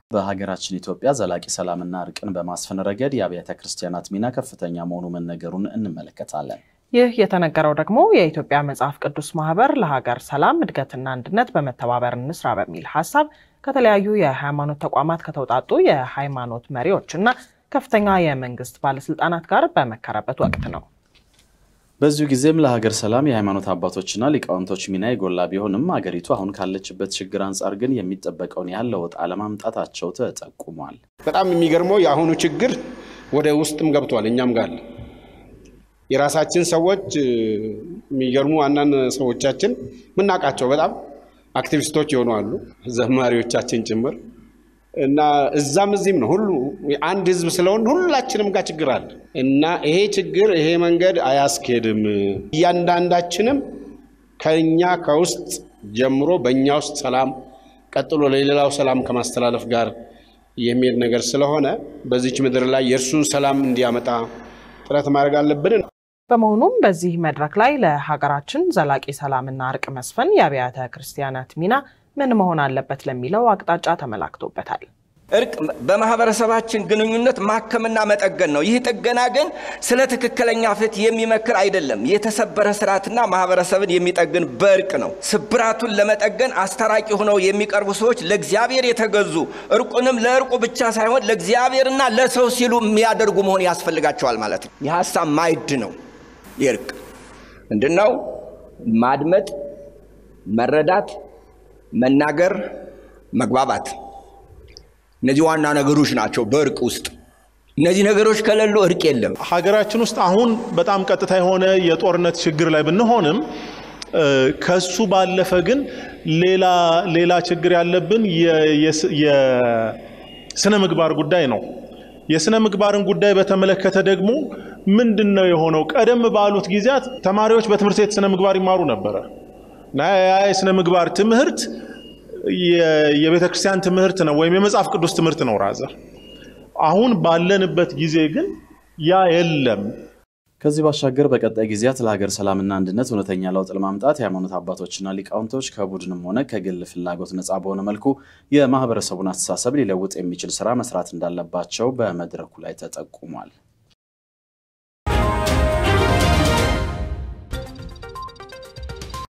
በሀገራችን ኢትዮጵያ ዘላቂ ሰላምና እርቅን በማስፈን ረገድ የአብያተ ክርስቲያናት ሚና ከፍተኛ መሆኑ መነገሩን እንመለከታለን። ይህ የተነገረው ደግሞ የኢትዮጵያ መጽሐፍ ቅዱስ ማህበር ለሀገር ሰላም እድገትና አንድነት በመተባበር እንስራ በሚል ሀሳብ ከተለያዩ የሃይማኖት ተቋማት ከተውጣጡ የሃይማኖት መሪዎች እና ከፍተኛ የመንግስት ባለስልጣናት ጋር በመከረበት ወቅት ነው። በዚሁ ጊዜም ለሀገር ሰላም የሃይማኖት አባቶችና ሊቃውንቶች ሚና የጎላ ቢሆንም አገሪቱ አሁን ካለችበት ችግር አንጻር ግን የሚጠበቀውን ያህል ለውጥ አለማምጣታቸው ተጠቁሟል። በጣም የሚገርመው የአሁኑ ችግር ወደ ውስጥም ገብቷል፣ እኛም ጋር የራሳችን ሰዎች የሚገርሙ አንዳንድ ሰዎቻችን ምናውቃቸው በጣም አክቲቪስቶች የሆኑ አሉ፣ ዘማሪዎቻችን ጭምር እና እዛም እዚህም ነው። ሁሉ አንድ ህዝብ ስለሆን ሁላችንም ጋር ችግር አለ እና ይሄ ችግር ይሄ መንገድ አያስኬድም። እያንዳንዳችንም ከኛ ከውስጥ ጀምሮ በእኛ ውስጥ ሰላም ቀጥሎ ለሌላው ሰላም ከማስተላለፍ ጋር የሚሄድ ነገር ስለሆነ በዚች ምድር ላይ የእርሱን ሰላም እንዲያመጣ ጥረት ማድረግ አለብን። በመሆኑም በዚህ መድረክ ላይ ለሀገራችን ዘላቂ ሰላምና እርቅ መስፈን የአብያተ ክርስቲያናት ሚና ምን መሆን አለበት ለሚለው አቅጣጫ ተመላክቶበታል። እርቅ በማህበረሰባችን ግንኙነት ማከምና መጠገን ነው። ይህ ጥገና ግን ስለ ትክክለኛ ፍትህ የሚመክር አይደለም። የተሰበረ ስርዓትና ማህበረሰብን የሚጠግን በእርቅ ነው። ስብራቱን ለመጠገን አስታራቂ ሆነው የሚቀርቡ ሰዎች ለእግዚአብሔር የተገዙ እርቁንም ለእርቁ ብቻ ሳይሆን ለእግዚአብሔርና ለሰው ሲሉ የሚያደርጉ መሆን ያስፈልጋቸዋል ማለት ነው። የሀሳብ ማዕድ ነው። የእርቅ ምንድን ነው? ማድመጥ፣ መረዳት፣ መናገር፣ መግባባት እነዚህ ዋና ነገሮች ናቸው በእርቅ ውስጥ። እነዚህ ነገሮች ከሌሉ እርቅ የለም። ሀገራችን ውስጥ አሁን በጣም ቀጥታ የሆነ የጦርነት ችግር ላይ ብንሆንም ከሱ ባለፈ ግን ሌላ ሌላ ችግር ያለብን የስነ ምግባር ጉዳይ ነው። የስነ ምግባርን ጉዳይ በተመለከተ ደግሞ ምንድን ነው የሆነው? ቀደም ባሉት ጊዜያት ተማሪዎች በትምህርት ቤት ስነ ምግባር ይማሩ ነበረ እና ያ የስነ ምግባር ትምህርት የቤተ ክርስቲያን ትምህርት ነው ወይም የመጽሐፍ ቅዱስ ትምህርት ነው ራዘር። አሁን ባለንበት ጊዜ ግን ያ የለም። ከዚህ ባሻገር በቀጣይ ጊዜያት ለሀገር ሰላምና አንድነት እውነተኛ ለውጥ ለማምጣት የሃይማኖት አባቶችና ሊቃውንቶች ከቡድንም ሆነ ከግል ፍላጎት ነፃ በሆነ መልኩ የማህበረሰቡን አስተሳሰብ ሊለውጥ የሚችል ስራ መስራት እንዳለባቸው በመድረኩ ላይ ተጠቁሟል።